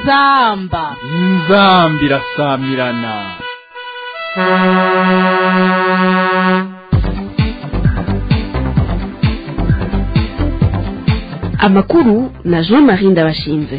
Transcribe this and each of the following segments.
inzamba inzambi irasamirana amakuru na jean marie ndabashinze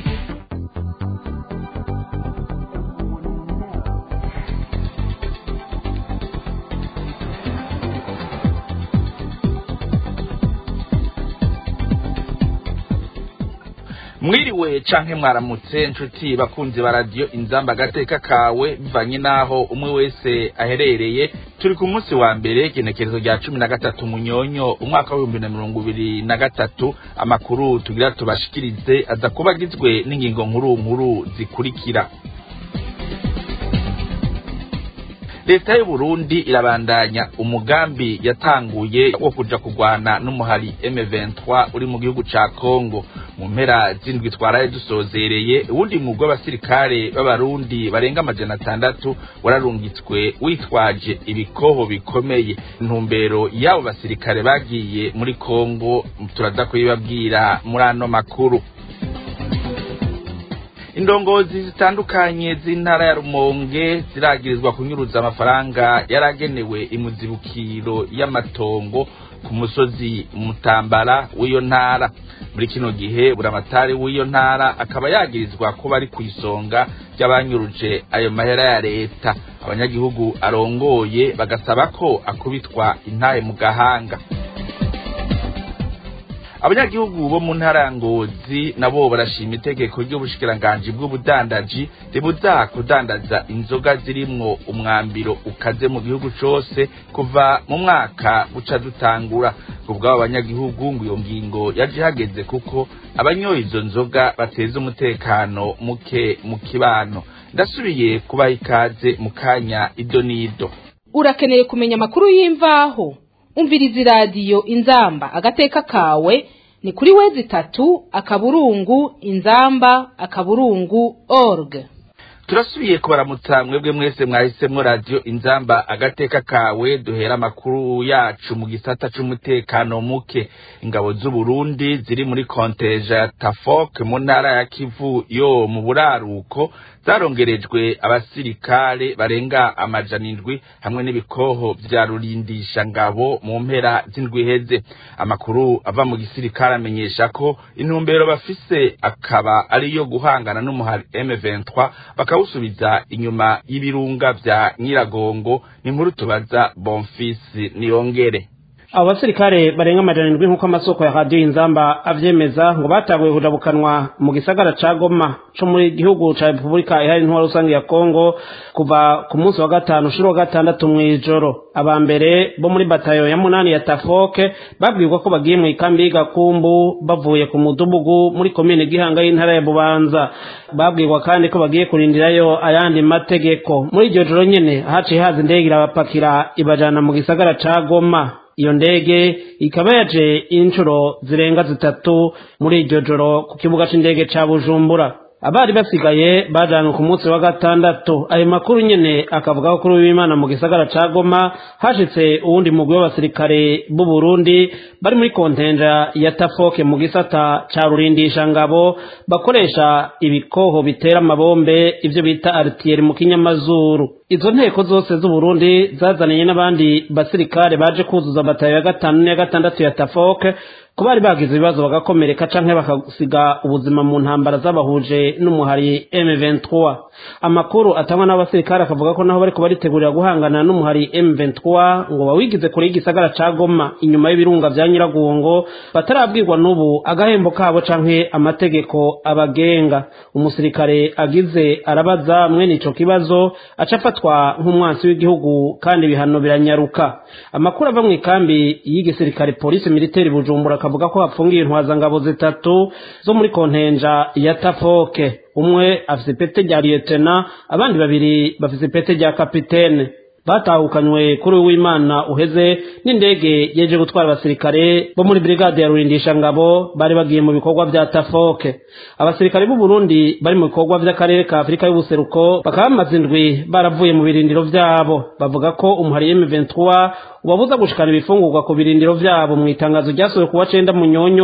mwiriwe canke mwaramutse nshuti bakunzi ba radiyo inzamba agateka kawe bivanye n'aho umwe wese aherereye turi ku munsi wa mbere igenekerezo rya cumi na gatatu munyonyo umwaka w'ibihumbi na mirongo ibiri na gatatu amakuru tugira tubashikirize aza kuba agizwe n'ingingo nkuru nkuru zikurikira leta y'u Burundi irabandanya umugambi yatanguye wo kuja kurwana n'umuhari M23 uri mu gihugu ca Kongo mu mpera zindwi twaraye dusozereye uwundi mugwi w'abasirikare b'abarundi barenga amajana atandatu wararungitswe witwaje ibikoho bikomeye intumbero y'abo basirikare bagiye muri Kongo turaza kubibabwira muri ano makuru indongozi zitandukanye z'intara ya rumonge ziragirizwa kunyuruza amafaranga yaragenewe imuzibukiro y'amatongo ku musozi mutambara w'iyo ntara muri kino gihe buramatari w'iyo ntara akaba yagirizwa kuba ari ku isonga ry'abanyuruje ayo mahera ya leta abanyagihugu arongoye bagasaba ko akubitwa intahe mu gahanga abanyagihugu bo mu ntara ya ngozi nabo barashima itegeko ry'ubushikiranganji bw'ubudandaji ribuza kudandaza inzoga zirimwo umwambiro ukaze mu gihugu cose kuva mu mwaka uca dutangura kubw'abo banyagihugu ngo iyo ngingo yaje ihageze kuko abanyoye izo nzoga bateza umutekano muke mu kibano ndasubiye kubaha ikaze mu kanya ido n'ido urakeneye kumenya amakuru y'imvaho umviriza iradiyo inzamba agateka kawe ni kuri wezi itatu akaburungu inzamba akaburungu org turasubiye kubaramutsa mwebwe mwese mwahisemwo radiyo inzamba agateka kawe duhera amakuru yacu mu gisata c'umutekano muke ingabo z'uburundi ziri muri konteja ya tafok mu ntara ya kivu yo mu buraruko zarongerejwe abasirikare barenga amajana indwi hamwe n'ibikoho vya rurindisha ngabo mu mpera z'indwi iheze amakuru ava mu gisirikare amenyesha ko intumbero bafise akaba ariyo guhangana n'umuhari M23 bakawusubiza inyuma y'ibirunga vya Nyiragongo ni nkuru tubaza Bonfils Niyongere abo basirikare barenga amajana indwi nk'uko amasoko ya radiyo inzamba avyemeza ngo bataguye kujabukanwa mu gisagara ca goma co muri gihugu ca repubulika ihari ntwara rusange ya kongo kuva ku munsi wa gatanu ushira wa gatandatu mw'ijoro aba mbere bo muri batayo ya munani ya tafoke babwirwa ko bagiye mu ikambi y'igakumbu bavuye ku mudugudu muri komine gihanga y'intara ya bubanza babwirwa kandi ko bagiye kurindirayo ayandi mategeko muri iryo joro nyene haciye haza indege irabapakira ibajana mu gisagara ca goma iyo ndege ikaba yaje inshuro zirenga zitatu muri iryo joro ku kibuga c'indege ca bujumbura abari basigaye bajanwe ku munsi wa gatandatu ayo makuru nyene akavuga ko kuri w'imana mu gisagara ca goma hashitse uwundi mugwi w'abasirikare b'u Burundi bari muri kontenja ya tafoke mu gisata ca rurindisha ngabo bakoresha ibikoho bitera amabombe ivyo bita artillerie mu kinyamazuru izo nteko zose z'u Burundi zazaniye n'abandi basirikare baje kuzuza batayo ya gatanu n'iya gatandatu ya tafoke ko bari bagize ibibazo bagakomereka canke bakasiga ubuzima mu ntambara z'abahuje n'umuhari M23 amakuru atangwa n'abasirikare akavuga ko naho bariko baritegurira guhangana n'umuhari M23 ngo bawigize kure y'igisagara ca Goma inyuma y'ibirunga vya Nyiragongo batarabwirwa n'ubu agahembo kabo canke amategeko abagenga umusirikare agize arabaza mwene ico kibazo aca afatwa nk'umwansi w'igihugu kandi ibihano biranyaruka amakuru ava mu ikambi y'igisirikare polisi militaire Bujumbura akavuga ko hapfungiye intwazangabo zitatu zo muri kontenja ya tafoke umwe afise ipete rya liyetena abandi babiri bafise ipete rya kapitene batahukanywe kuri w'imana uheze n'indege yeje gutwara abasirikare bo muri brigade ya rurindisha ngabo bari bagiye mu bikorwa vya tafoke abasirikare b'u Burundi bari mu bikorwa vy'akarere ka Afrika y'ubuseruko bakaba bamaze indwi baravuye mu birindiro vyabo bavuga ko umuhari M23 ubabuza gushikana ibifungurwa ku birindiro vyabo mu itangazo ryasohoye kuwa cenda munyonyo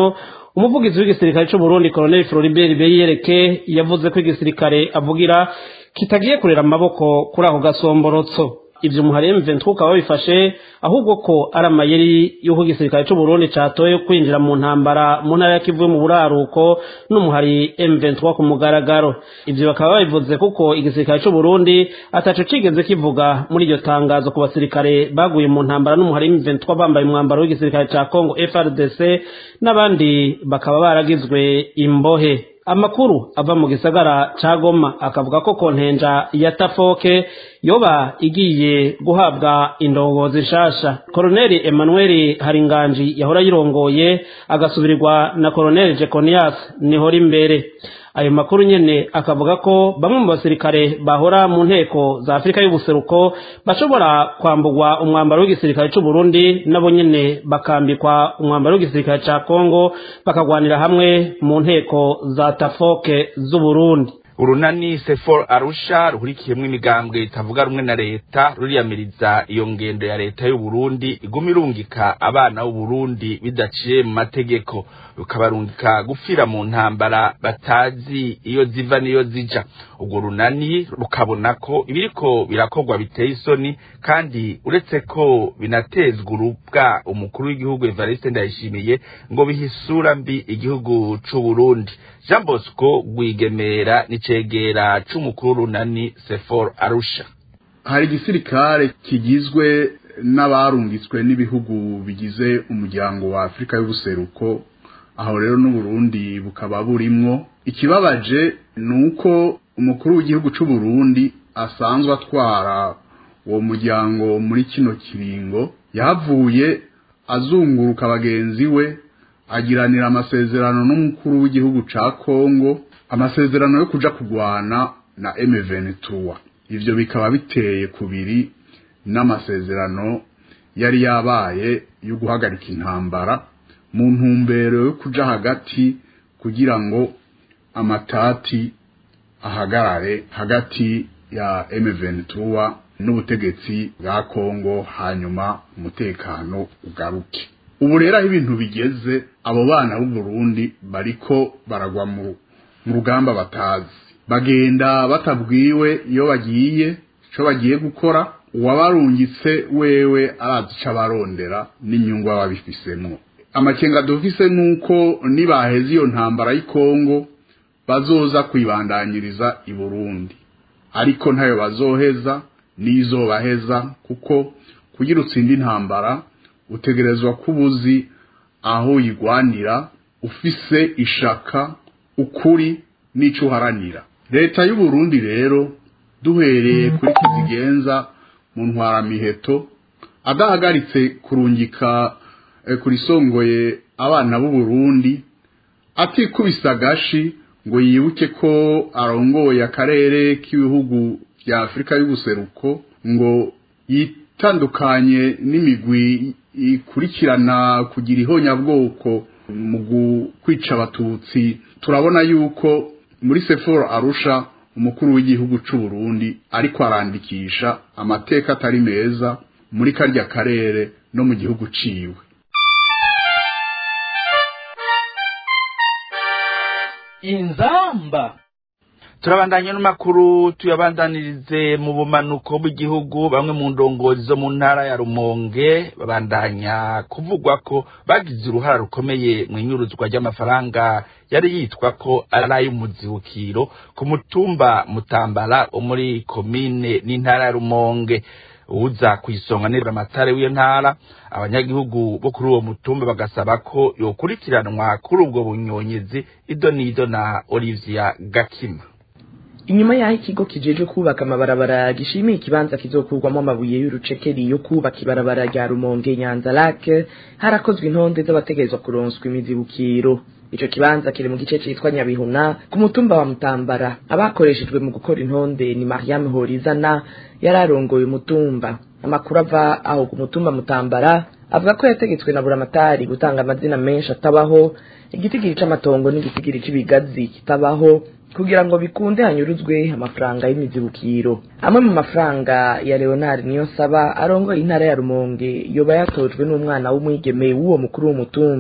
umuvugizi w'igisirikare cy'u Burundi Colonel Floribert Beyereke yavuze ko igisirikare avugira kitagiye kurera amaboko kuri ako gasomborotso ivyo muhari M23 ukaba babifashe ahubwo ko ari amayeri y'uko igisirikare cy'u Burundi catoye kwinjira mu ntambara mu ntara ya Kivu mu buraruko n'umuhari M23 ku mugaragaro ivyo bakaba babivuze kuko igisirikare cy'u Burundi ataco cigeze kivuga muri iryo tangazo ku basirikare baguye mu ntambara n'umuhari M23 bambaye umwambaro w'igisirikare ca Congo FRDC n'abandi bakaba baragizwe imbohe amakuru ava mu gisagara ca Goma akavuga ko kontenja ya Tafoke yoba igiye guhabwa indongozi nshasha Colonel Emmanuel Haringanji yahora yirongoye agasubirirwa na Colonel Jeconias nihora imbere ayo makuru nyene akavuga ko bamwe mu basirikare bahora mu nteko za Afurika y'ubuseruko bashobora kwambugwa umwambaro w'igisirikare cy'u Burundi nabo nyene bakambikwa umwambaro w'igisirikare ca Kongo bakagwanira hamwe mu nteko za Tafoke z'u Burundi urunani sefor arusha ruhurikiyemwo imigambwe itavuga rumwe na leta ruriyamiriza iyo ngendo ya leta y'u Burundi iguma irungika abana b'u Burundi bidaciye mu mategeko rukabarungika gupfira mu ntambara batazi iyo ziva niyo zija urwo runani rukabona ko ibiriko birakorwa biteye isoni kandi uretse ko binatezwa urubwa umukuru w'igihugu Evariste Ndayishimiye ngo bihisura mbi igihugu c'u Burundi Jean Bosco Rwigemera nicegera c'umukuru runani Sefor Arusha hari igisirikare kigizwe n'abarungitswe n'ibihugu bigize umuryango wa Afurika y'ubuseruko aho rero n'uburundi bukaba burimwo ikibabaje ni uko umukuru w'igihugu c'u Burundi asanzwe atwara uwo muryango muri kino kiringo yahavuye azunguruka bagenzi we agiranira amasezerano n'umukuru w'igihugu ca Kongo amasezerano yo kuja kugwana na M23 ivyo bikaba biteye kubiri n'amasezerano yari yabaye yo guhagarika intambara mu ntumbero yo kuja hagati kugira ngo amatati ahagarare hagati ya M23 n'ubutegetsi bwa Kongo hanyuma umutekano ugaruke ubu rero aho ibintu bigeze abo bana b'u Burundi bariko baragwa mu rugamba batazi bagenda batabwiwe iyo bagiye ico bagiye gukora uwabarungitse wewe arazi ico abarondera n'inyungu baba bifisemwo amakenga dufise nuko nibaheza iyo ntambara y'Kongo bazoza kwibandanyiriza i Burundi ariko ntayo bazoheza nizobaheza kuko kugira utsinde intambara utegerezwa kubuzi aho uyigwanira ufise ishaka ukuri n'ico uharanira leta y'u Burundi rero duhereye kuri kizigenza mu ntwaramiheto adahagaritse kurungika kurisongoye abana b'u Burundi atikubisa gashi ngo yibuke ko arongoye akarere k'ibihugu bya Afurika y'ubuseruko ngo yitandukanye n'imigwi ikurikirana kugira ihonyabwoko mu kwica abatutsi turabona yuko muri Sephora Arusha umukuru w'igihugu c'u Burundi ariko arandikisha amateka atari meza muri karya karere no mu gihugu ciwe inzamba turabandanya n'amakuru tuyabandanirize mu bumanuko bw'igihugu bamwe mu ndongozi zo mu ntara ya rumonge babandanya kuvugwa ko bagize uruhara rukomeye mu inyuruzwa ry'amafaranga yari yitwa ko ari ay'umuzibukiro ku mutumba mutambara wo muri komine n'intara ya rumonge uza ku isonga nibura amatare w'iyo ntara abanyagihugu bo kuri uwo mutumba bagasaba ko yokurikiranwa kuri ubwo bunyonyezi ido n'ido na olivia gakima inyuma y'aho ikigo kijejwe kubaka amabarabara gishimiye ikibanza kizokurwamo amabuye y'urucekeri yo kubaka ibarabara rya rumonge nyanza lake harakozwe intonde z'abategerezwa kuronswa imizibukiro ico kibanza kiri mu gice citwa nyabihuna ku mutumba wa mutambara abakoreshejwe mu gukora intonde ni mariam horizana yari arongoye umutumba amakuru ava aho ku mutumba mutambara avuga ko yategetswe na buramatari gutanga amazina menshi atabaho igitigiri c'amatongo n'igitigiri c'ibigazi kitabaho kugira ngo bikunde hanyuruzwe amafaranga y'imizibukiro amwe mu mafaranga ya leonard niyo saba arongoye intara ya rumonge yoba yatojwe n'umwana w'umwigeme w'uwo mukuru w'umutumba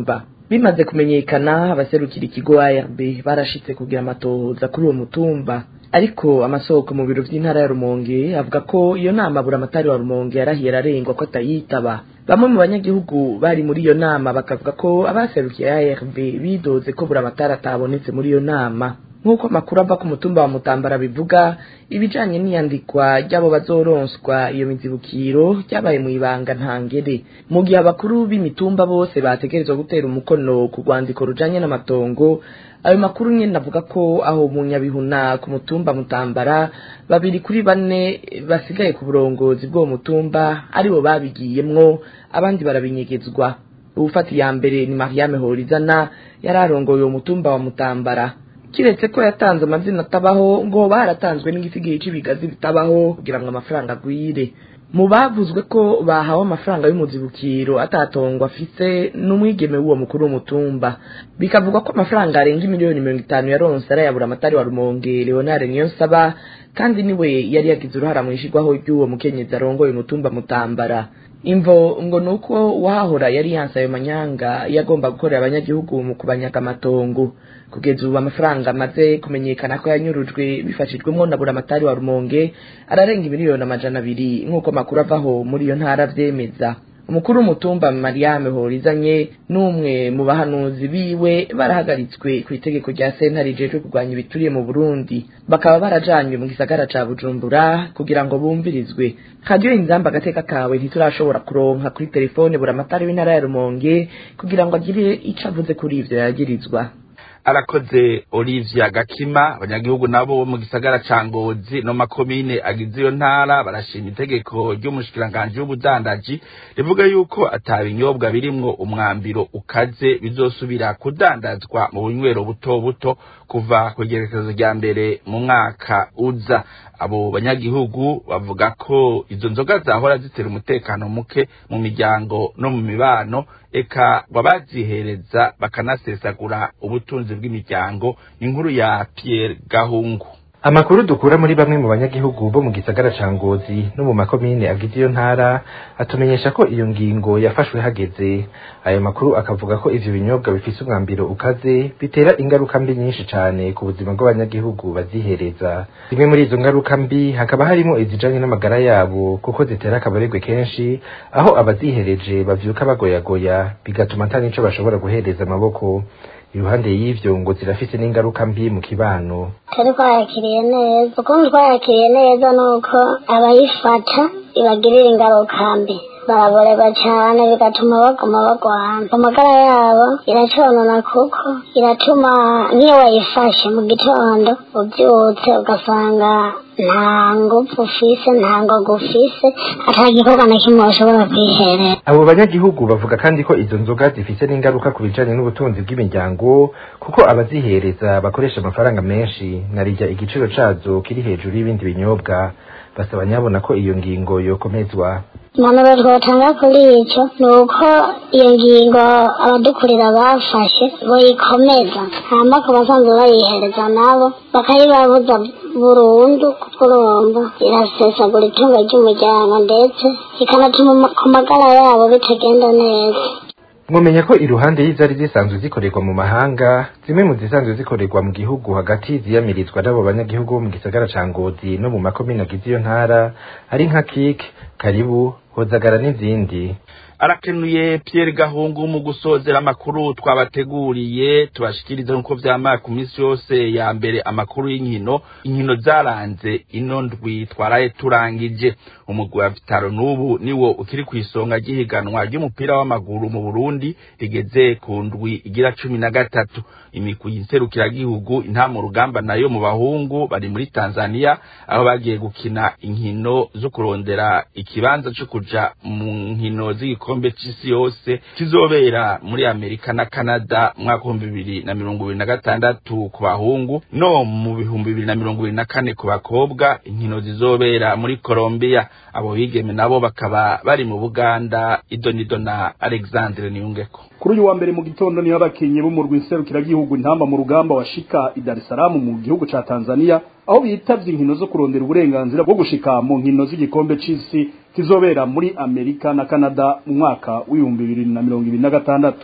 bimaze kumenyekana abaserukira ikigo ARB barashitse kugira amatohoza kuri uwo mutumba ariko amasoko mu biro vy'intara ya Rumonge avuga ko iyo nama buramatari wa Rumonge yarahiye ararengwa ko atayitaba bamwe mu banyagihugu bari muri iyo nama bakavuga ko abaserukiye ARB bidoze ko buramatari atabonetse muri iyo nama nk'uko amakuru ava ku mutumba wa mutambara bivuga ibijanye n'iyandikwa ry'abo bazoronswa iyo mizibukiro ryabaye mu ibanga ntangere mu gihe abakuru b'imitumba bose bategerezwa gutera umukono ku rwandiko rujanye n'amatongo ayo makuru nyene avuga ko aho mu nyabihuna ku mutumba mutambara babiri kuri bane basigaye ku burongozi bw'uwo mutumba aribo babigiyemwo abandi barabinyegezwa uwufata iya mbere ni mariame horizana yari arongoye uwo mutumba wa mutambara kiretse ko yatanze amazina atabaho ngo baratanzwe n'igisigaye cy'ibigazi bitabaho kugira ngo amafaranga agwire mu bavuzwe ko bahawe amafaranga y'umuzibukiro atatongwa afise n'umwigeme w'uwo mukuru w'umutumba bikavugwa ko amafaranga arenga miliyoni mirongo itanu yaronse arayabura amatari wa rumonge leonard niyonsaba kandi niwe yari yagize uruhara mu ishirwaho ry'uwo mukenyezi arongoye umutumba mutambara imvo ngo nuko uwahahora yari yanse ayo manyanga yagomba gukorera abanyagihugu mu kubanyaga amatongo kugeza ubu amafaranga amaze kumenyekana ko yanyurujwe bifashijwemo na buramatari wa rumonge ararenga miliyoni amajana abiri nk'uko amakuru avaho muri iyo ntara avyemeza umukuru w'umutumba mariame horizanye n'umwe mu bahanuzi biwe barahagaritswe ku itegeko rya sentare rijejwe kurwanya ibituriye mu burundi bakaba barajanywe mu gisagara ca bujumbura kugira ngo bumvirizwe radiyo inzamba agateka kawe ntiturashobora kuronka kuri telefone buramatari w'intara ya rumonge kugira ngo agire ico avuze kuri ivyo yagirizwa arakoze Olivia Gakima abanyagihugu nabo bo mu gisagara ca Ngozi no makomine agize iyo ntara barashima itegeko ry'umushikiranganje w'ubudandaji rivuga yuko atabinyobwa birimwo umwambiro ukaze bizosubira kudandazwa mu bunywero buto buto kuva ku igerekezo rya mbere mu mwaka uza abo banyagihugu bavuga ko izo nzoga zahora zitera umutekano muke mu miryango no mu mibano eka babazihereza bakanasesagura ubutunzi bw'imiryango inkuru ya Pierre Gahungu amakuru dukura muri bamwe mu banyagihugu bo mu gisagara ca ngozi no mu makomine agize iyo ntara atumenyesha ko iyo ngingo yafashwe hageze ayo makuru akavuga ko ivyo binyobwa bifise umwambiro ukaze bitera ingaruka mbi nyinshi cane ku buzima bw'abanyagihugu bazihereza zimwe muri izo ngaruka mbi hakaba harimo izijanye n'amagara yabo kuko zitera akabaregwe kenshi aho abazihereje bavyuka bagoyagoya bigatuma ata nico bashobora guhereza amaboko iruhande y'ivyo ngo zirafise n'ingaruka mbi mu kibano turi twayakiriye neza ukuntu twayakiriye neza nuko abayifata ibagirira ingaruka mbi baraborerwa cyane bigatuma baguma bagwana amagara yabo iraconona kuko iratuma niyo wayifashe mu gitondo ubyutse ugasanga nta ngufu ufise nta ngoga ufise ata gikorwa na kimwe washobora kwiherera abo banyagihugu bavuga kandi ko izo nzoga zifise n'ingaruka ku bijanye n'ubutunzi bw'imiryango kuko abazihereza bakoresha amafaranga menshi narirya igiciro cazo kiri hejuru y'ibindi binyobwa basaba nyabona ko iyo ngingo yokomezwa impanuro twotanga kuri icyo ni uko iyo ngingo abadukurira bafashe boyikomeza hama ku basanzwe bayihereza nabo bakayibabuza burundu kuko urumva irasesagura itungo ry'umuryango ndetse ikanatuma ku magara yabo bitagenda neza mwomenya ko iruhande y'izari zisanzwe zikorerwa mu mahanga zimwe mu zisanzwe zikorerwa mu gihugu hagati ziyamirizwa n'abo banyagihugu bo mu gisagara ca ngozi no mu makomine agize iyo ntara ari nka kik karibu hozagara n'izindi arakenuye Pierre Gahungu mu gusozera amakuru twabateguriye tubashikiriza nkuko vyamara ku minsi yose ya mbere amakuru y'inkino inkino zaranze ino ndwi twaraye turangije umugwi wa Vitaro n'ubu niwo ukiri ku isonga ry'ihiganwa ry'umupira w'amaguru mu Burundi rigeze ku ndwi igira cumi na gatatu imigwi nserukiragihugu intama rugamba nayo mu bahungu bari muri Tanzania aho bagiye gukina inkino zo kurondera ikibanza co kuja mu nkino z'igikombe c'isi yose kizobera muri Amerika na Canada mu mwaka w'ibihumbi bibiri na mirongo ibiri na gatandatu ku bahungu no mu bihumbi bibiri na mirongo ibiri na kane ku bakobwa inkino zizobera muri Colombia abo bigeme nabo bakaba bari mu Buganda idonido na Alexandre Niyungeko kuri uyu wa mbere mu gitondo niho abakinyi b'umurwi nserukiragihugu intamba mu rugamba washika i Dar es Salaam mu gihugu ca Tanzania aho bitavye inkino zo kurondera uburenganzira bwo gushika mu nkino z'igikombe c'isi kizobera muri Amerika na Canada mu mwaka w'ibihumbi bibiri na mirongo ibiri na gatandatu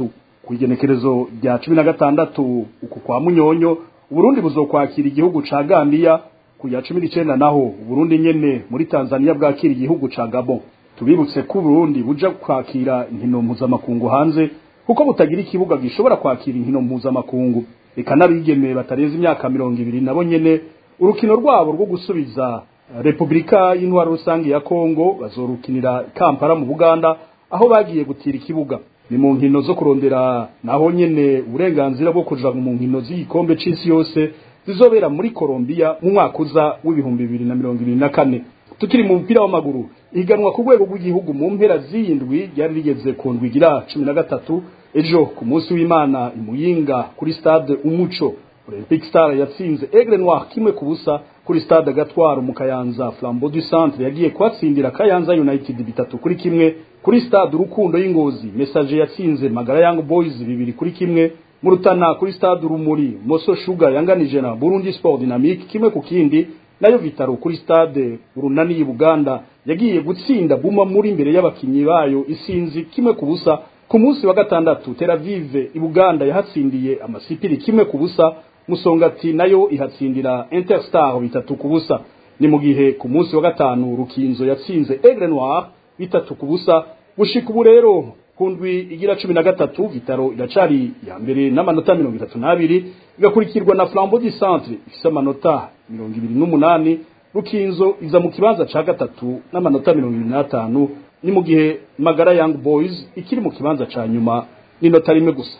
ku igenekerezo rya cumi na gatandatu uku kwa munyonyo uburundi buzokwakira igihugu ca gambiya ku ya cumi n'icenda naho uburundi nyene muri tanzania bwakira igihugu ca gabon tubibutse ko uburundi buja kwakira inkino mpuzamakungu hanze kuko butagira ikibuga gishobora kwakira inkino mpuzamakungu eka n'abigeme batarenze imyaka mirongo ibiri nabo nyene urukino rwabo rwo gusubiza repubulika y'intwaro rusange ya kongo bazorukinira kampala mu buganda aho bagiye gutira ikibuga ni mu nkino zo kurondera naho nyene uburenganzira bwo kuja mu nkino z'igikombe c'isi yose zizobera muri Colombia mu mwaka uza w'ibihumbi bibiri na mirongo ibiri na kane tukiri mu mupira w'amaguru ihiganwa ku rwego rw'igihugu mu mpera z'indwi ryari rigeze ku ndwi igira cumi na gatatu ejo ku munsi w'imana imuyinga kuri stade umuco olympic star yatsinze aigle noir kimwe ku busa kuri stade gatwaro mu kayanza flambeau du centre yagiye kuhatsindira kayanza united bitatu kuri kimwe kuri stade urukundo y'ingozi message yatsinze magara young boys bibiri kuri kimwe mu rutana kuri stade urumuri moso sugar yanganije na burundi sport dynamique kimwe ku kindi nayo vitaro kuri stade urunani y'Ubuganda yagiye gutsinda buma muri imbere y'abakinyi bayo isinzi kimwe ku busa ku munsi wa gatandatu Tel Aviv Ibuganda yahatsindiye amasipiri kimwe ku busa Musongati nayo ihatsindira Interstar bitatu ku busa ni mu gihe ku munsi wa gatanu Rukinzo yatsinze Aigle Noir bitatu ku busa gushika ubu rero kundwi igira cumi na gatatu Vitaro iracari ya mbere n'amanota mirongo itatu n'abiri igakurikirwa na Flambeau du Centre ifise amanota mirongo ibiri n'umunani Rukinzo iza mu kibanza ca gatatu n'amanota mirongo ibiri n'atanu ni mu gihe Magara Young Boys ikiri mu kibanza ca nyuma n'inota rimwe gusa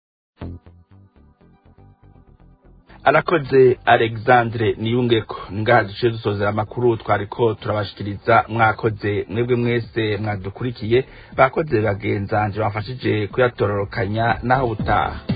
arakoze alexandre niyungeko ngaha duciye dusozera amakuru twariko turabashikiriza mwakoze mwebwe mwese mwadukurikiye bakoze bagenzanje bamfashije kuyatororokanya naho butaha